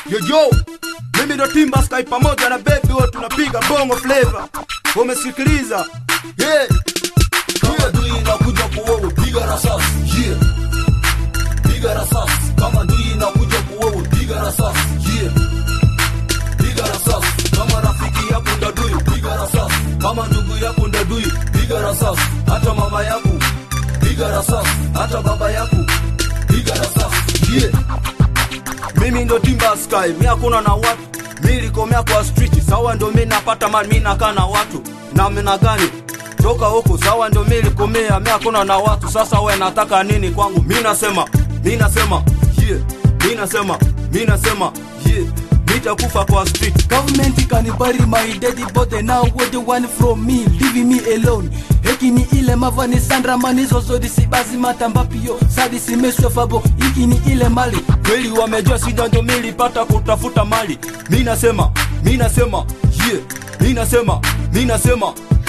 Yoyo, mimi ndo Timba Sky pamoja na baby wote tunapiga bongo flavor. Umesikiliza? Yeah. kama dui inakuja kuwewe piga rasasi yeah. piga rasasi kama dui inakuja kuwewe piga rasasi yeah. piga rasasi kama rafiki yako ndadui piga rasasi kama ndugu yako ndadui piga rasasi hata mama yako piga rasasi hata baba yako piga rasasi yeah. Mimi ndo Timba Sky, mi hakuna na watu. Mi likomea kwa street, sawa ndo mi napata mali, mi nakaa na watu. Na mina gani? Toka huku, sawa ndo mi likomea, mi hakuna na watu. Sasa we nataka nini kwangu? Mi nasema, mi nasema, yeah. Mi nasema, mi nasema, yeah. Nitakufa kwa street. Government can bury my dead body now what they want from me leaving me alone heki ni ile mavani sandra manizo zodi sibazi matambapio sadi simeswe fabo hiki ni ile mali kweli wamejua sida ndo milipata kutafuta mali mi nasema mi nasema yeah. mi nasema mi nasema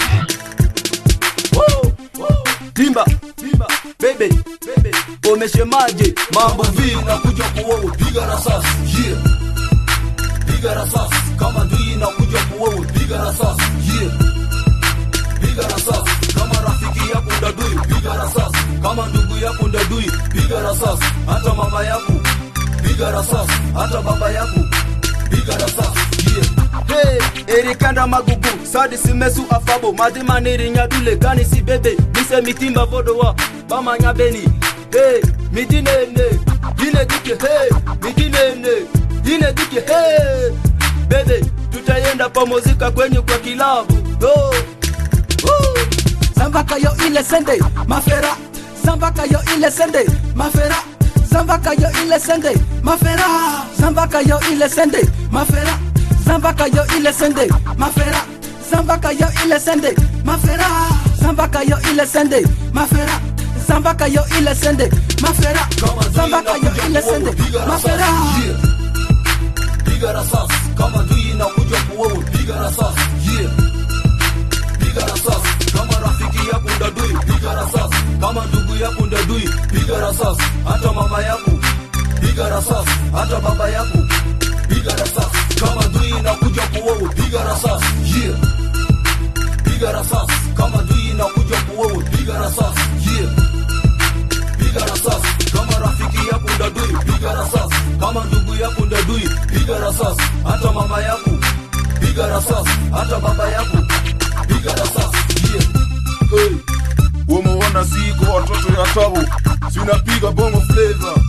Woo, woo. timba timba bebe bebe umeshemaje mambo mambo vi inakuja kuwewe piga rasasi yeah. piga rasasi kama dui inakuja kuwewe piga rasasi yeah. piga rasasi kama rafiki yako ndadui piga rasasi kama ndugu yako ndadui piga rasasi hata mama yako piga rasasi hata baba yako piga rasasi yeah. Hey, erikanda magugu sadi simesu afabo madima nirinyadule gani si bebe mise mitimba vodowa bamanya beni hey, midinene ine dike hey, midinene ine dike hey. bebe tutayenda pamozika kwenye kwa kilabu oh. Oh. Zambaka yo ile sende mafera Zambaka yo ile sende mafera Zambaka yo ile sende mafera Zambaka yo ile sende mafera Zambaka yo ile sende mafera Zambaka yo ile sende mafera Zambaka yo ile sende mafera Zambaka yo ile sende mafera Kama dui Zambaka yo inakuja ile kuwewe, sende piga rasasi, mafera yeah. piga rasasi kama dui inakuja kuwewe piga rasasi yeah. piga rasasi kama rafiki yako ndadui piga rasasi kama ndugu yako ndadui piga rasasi hata mama yako piga rasasi hata baba yako piga rasasi kama dui inakuja kuwewe piga rasasi yeah. piga rasasi kama dui inakuja kuwewe piga rasasi yeah piga rasasi kama rafiki yako ndadui piga rasasi kama ndugu yako ndadui piga rasasi hata mama yako piga rasasi hata baba yako piga rasasi yeah. Hey, umeona siko watoto ya tabu, sinapiga bongo flavor